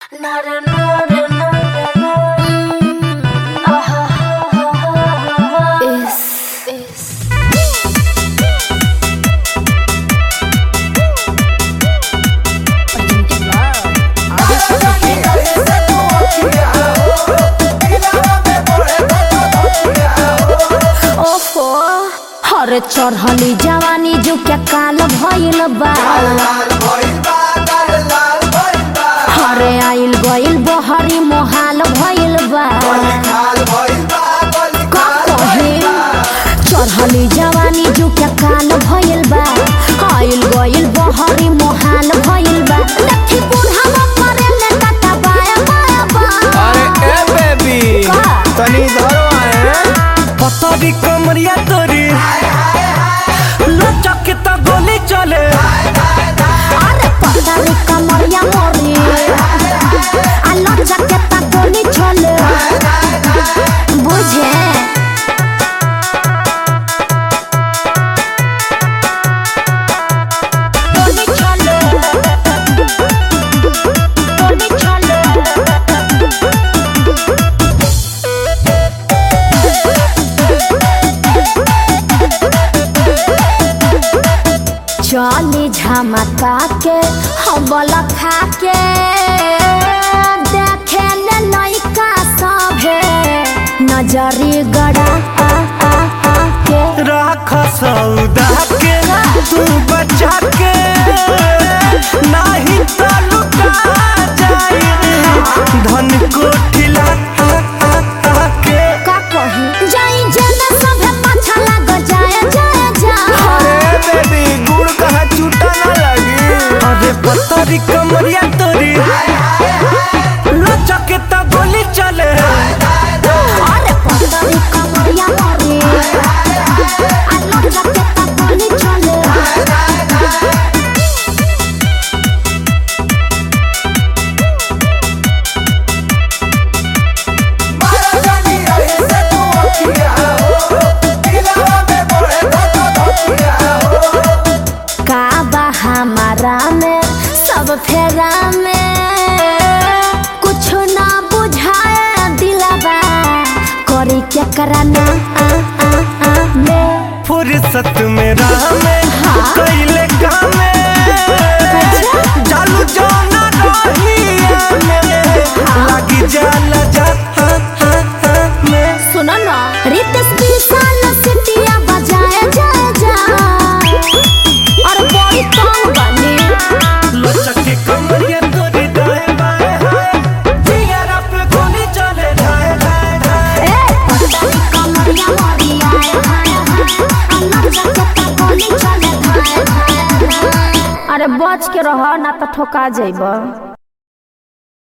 ओफो हर चढ़ली जवानी जो क्या काल भइल बा हरे आइल गइल बहरी मोहाल भइल बा का कहे चढ़ली जवानी जो क्या काल भइल बा आइल गइल बहरी मोहाल भइल बा लट्ठी बुढ़ावा मरे ले काटा बाया बाया बा अरे ए बेबी का? तनी धरो आए पतरी कमरिया तोरी लचक त गोली चले अरे पतारी कमरिया मोरी आलो जकेता गोली चले बुझे गोली चले गोली चले चली झमका के हबल खा के देखे ले लइका सभे नजरी गड़ा आ आ आ के राख सौदा के तू बचा के नाही त लुटा जाई धन कोठिला के का कही जाई जेना सभे पाछा लाग जाए जाए जाए अरे बेबी गुड़ कहाँ छूटा ना लगी अरे पतरी कमरिया तोरी लचक त गोली चले अरे पतरी कमरिया मोरी आलो जकेता गोली चले का बा हमारा में सब फेरा में कुछ ना बुझाए दिलबा करी क्या कराना आ आ आ में फुर्सत में राह में हाँ। कैले काम चालू जाना रहिया में लगी जाला जा हाँ, हाँ, हाँ, में सुनो ना रितेश विशाल सिटिया बजाए जा जा और बड़ी तंग बनी लचक के कमरिया तोरी दाएं बाएं हाय जिगरा पे गोली चले जाए जाए जाए ए पतली कमरिया मोरी आए हाय हाय अन्ना जकेता गोली चले हाय हाय हाय। अरे बच के रह ना तो ठोका जाइब